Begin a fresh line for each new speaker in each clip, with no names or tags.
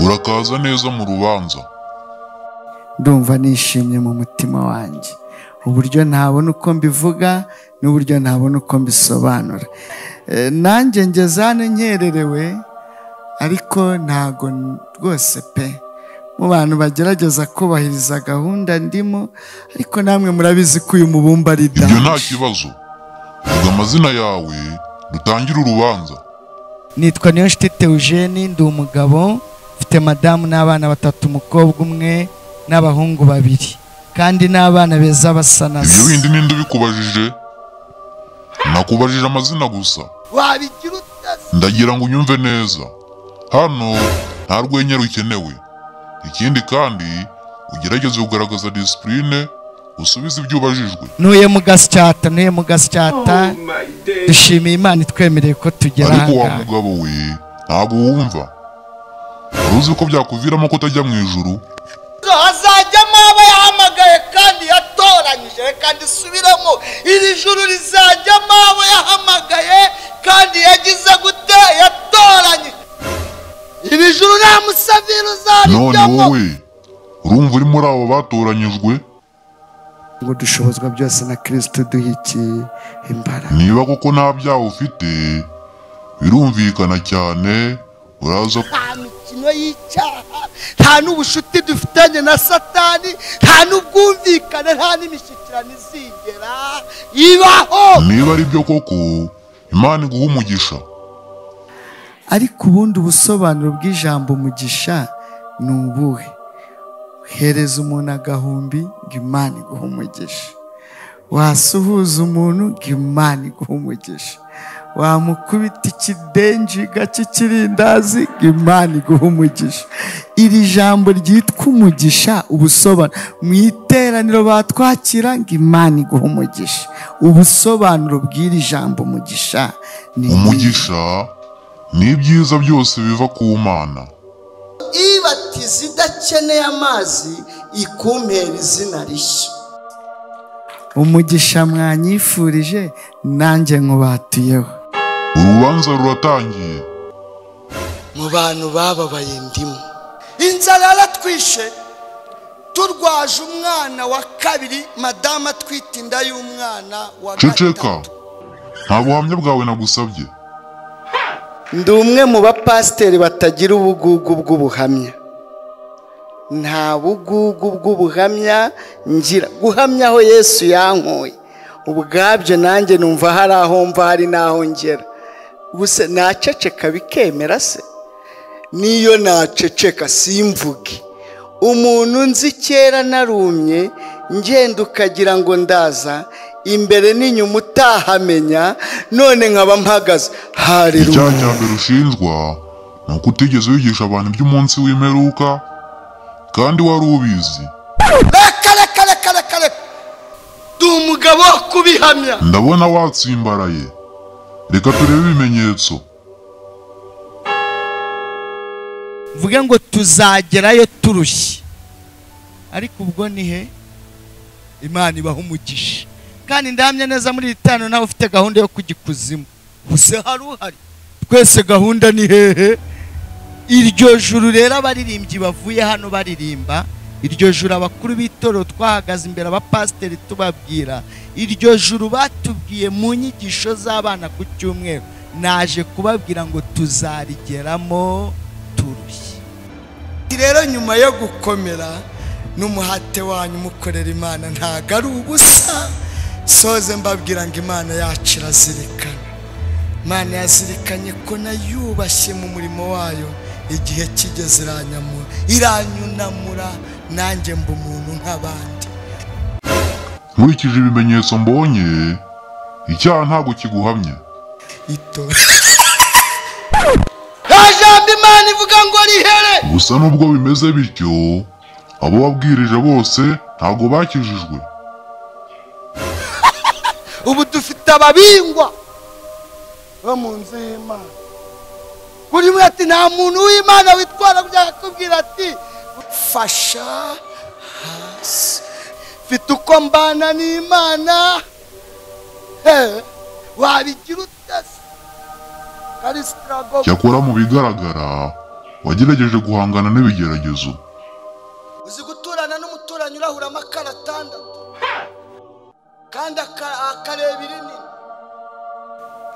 urakaza neza mu rubanza
ndumva nishimye mu mutima wanjye uburyo ntabona uko mbivuga n'uburyo ntabona uko mbisobanura Eh, nanjye ngezane nkererewe ariko ntago n- rwose pe mu bantu bagerageza kubahiriza gahunda ndimo ariko namwe murabizi ko uyu mubumba ari
ibyo nta
danje
kibazo vuga amazina yawe dutangire urubanza
nitwa niyonshuti Theogene ndi umugabo mfite madamu n'abana batatu umukobwa umwe n'abahungu babiri kandi n'abana beza basa na
ibyo
se
bindi ninde ubikubajije nakubajije amazina gusa
wabigira utasi
ndagira ngo unyumve neza hano nta rwenya rukenewe ikindi kandi ugerageze kugaragaza disipurine usubize ibyo ubajijwe
ntuye mu gasyata ntuye mu gasyata
Oh my days.
dushimiye imana itwemereye ko tugera
ariko wa
ahangaha.
mugabo we ntabwo wumva wari uzi ko byakuviramo kutajya mu ijuru
hazajyamo abo yahamagaye kandi yatoranyije reka ndisubiremo iri juru rizajyamo abo yahamagaye kandi yagize gute yatoranyije iri juru nta musavire
none
uzarijyamo
wowe urumva uri muri abo batoranyijwe
ngo dushobozwa byose na kirisito duhikiye imbaraga
niba koko nta byaha ufite birumvikana cyane uraza
nta mikino y'icyaha nta n'ubucuti dufitanye na satani nta n'ubwumvikane nta n'imishyikirano izigera ibaho
niba ari byo koko imana iguha umugisha
ariko ubundi ubusobanuro bw'ijambo umugisha ni ubuhe hereza umuntu agahumbi ngo imana iguhe umugisha wasuhuza umuntu ngo imana iguhe umugisha wamukubita ikidenjiga cy'ikirindazi ngo imana iguhe umugisha iri jambo ryitwa umugisha ubusobanuro mu iteraniro batwakira ngo imana iguhe umugisha ubusobanuro bw'iri jambo umugisha ni ibi.
umugisha ni ibyiza byose biva ku mana
ibatiza idakeneye amazi ikumpera izina rishya
umugisha mwanyifurije nanjye nkubatiyeho
urubanza ruratangiye
mu bantu bababaye ndimo inzara yaratwishe turwaje umwana wa kabiri madamu atwite inda y'umwana wa
ceceka nta buhamya bwawe nagusabye
ndi umwe mu bapasiteri batagira ubugugu bw'ubuhamya nta bugugu bw'ubuhamya ngira guhamya aho yesu yankuye ubwabyo nanjye numva hari aho mva hari n'aho ngera gusa naceceka bikemera se niyo naceceka simvuge umuntu nzi kera narumye ngenda ukagira ngo ndaza imbere n'inyuma utahamenya none nkaba mpagaze
icyaha
hareruya
cya mbere ushinjwa ni uko utigeze wigisha abantu iby'umunsi w'imperuka kandi wari ubizi
reka reka reka reka reka ndi umugabo wo kubihamya
ndabona watsimbaraye reka turebe ibimenyetso
mvuge ngo tuzagerayo turushye ariko ubwo ni he imana ibaha umugisha kandi ndahamya neza muri iri tanu nawe ufite gahunda yo kujya ikuzimu gusa hari uhari twese gahunda ni hehe iryo juru rero abaririmbyi bavuye hano baririmba iryo juru abakuru b'itorero twahagaze imbere abapasiteri tubabwira iryo juru batubwiye mu nyigisho z'abana ku cyumweru naje kubabwira ngo tuzarigeramo turushye
rero nyuma yo gukomera n'umuhate wanyu mukorera imana ntago ari ubusa soze mbabwira ngo imana yacu irazirikana imana yazirikanye ko nayubashye mu murimo wayo igihe kigeze iranyamura iranyunamura nanjye mba umuntu nk'abandi
nkurikije ibimenyetso mbonye icyaha ntabwo kiguhamya
ito jambo imana ivuga ngo rihere
gusa nubwo bimeze bityo abo wabwirije bose ntabwo bakijijwe
ubu dufite ababingwa bo mu nzu y'imana buri umwe ati nta muntu w'imana witwara gutya akakubwira ati fasha hasi mfite uko mbana n'imana Eh, wabigira utase karisitirago
cyakora mu bigaragara wagerageje guhangana n'ibigeragezo
uzi guturana n'umuturanyi urahuramo akara atandatu kandi aka- akareba irinini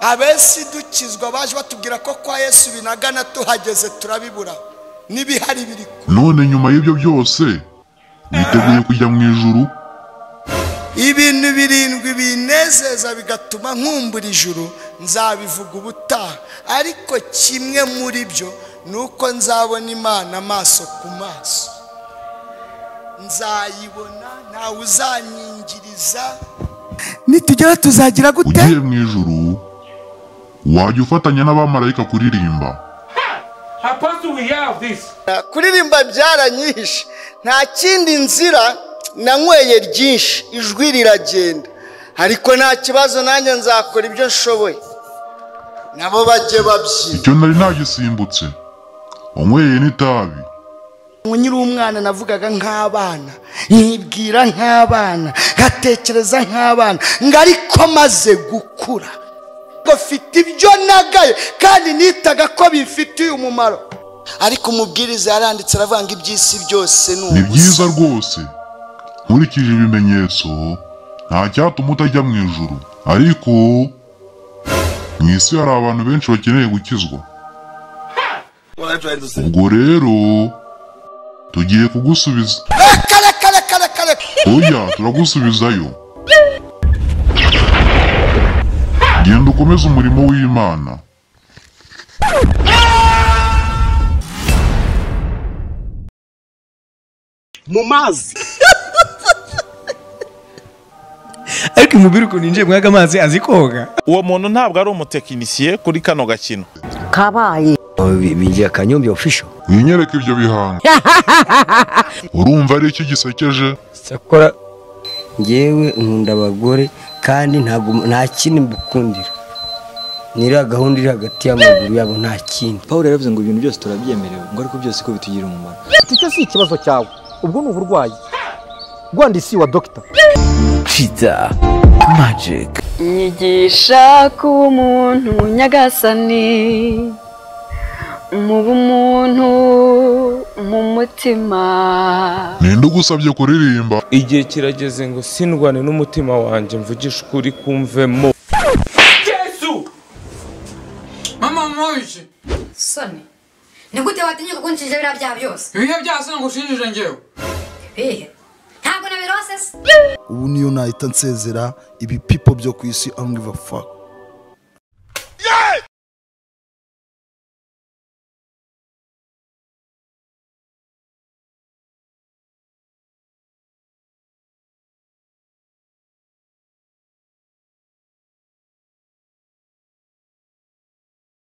abesi dukizwa baje batubwira ko kwa yesu binagana tuhageze turabibura n'ibihari biri ku
none nyuma y'ibyo byose witeguye kujya mu ijuru
ibintu birindwi binezeza bigatuma nkumbura ijuru nzabivuga ubutaha ariko kimwe muri byo ni uko nzabona imana amaso ku maso nzayibona ntawe uzanyingiriza nitugera tuzagira gute
ugiye mu ijuru wajya ufatanya n'abamarayika kuririmba
Apostle, we have this.
kuririmba byaranyihishe nta kindi nzira nanyweye ryinshi ijwi riragenda ariko nta kibazo nanjye nzakora ibyo nshoboye nabo bajye babyina
icyo nari nagisimbutse wanyweye n'itabi
nkiri umwana navugaga nk'abana nkibwira nk'abana nkatekereza nk'abana ngo ariko maze gukura ngo mfite ibyo nagaye kandi nitaga ko bimfitiye umumaro ariko umubwiriza yaranditse aravuga ngo iby'isi byose ni
ni
ubusa
byiza rwose nkurikije ibimenyetso nta cyatuma utajya mu ijuru ariko mu isi hari abantu benshi bakeneye gukizwa ubwo rero tugiye kugusubiza
kare kare kare kare
oya turagusubizayo genda ukomeze umurimo w'imana
mu mazi
ariko umubiri ukuntu yinjiye muri aga mazi azi koga
uwo muntu ntabwo ari umutekinisiye kuri kano gakino
kabaye
bigira akanyumbi ofisho
winyereke ibyo bihanga urumva ari iki gisekeje
sakora ngewe nkunda abagore kandi ntabwo nta kindi mbukundira niriya gahunda iri hagati y'amaguru yabo nta kindi
pawulo yaravuze ngo ibintu byose turabyemerewe ngo ariko byose ko bitugirira umumaro
icyo si ikibazo cyawe ubwo ni uburwayi rwandisi wa dogita
nyigisha kuba umuntu nyagasani mu bumuntu mu mutima
ninde ugusabye kuririmba
igihe kirageze ngo sindwane n'umutima wanjye mvugishe ukuri kumvemo
Yesu! Mama mwishe.
soni ni gute watinyuka kunshinja biriya byaha byose
Ibihe byasa ngo ushinjije ngewe.
bihe ntabwo nabirose se
ubu niyo nahita nsezera ibi people byo ku isi I don't give a fuck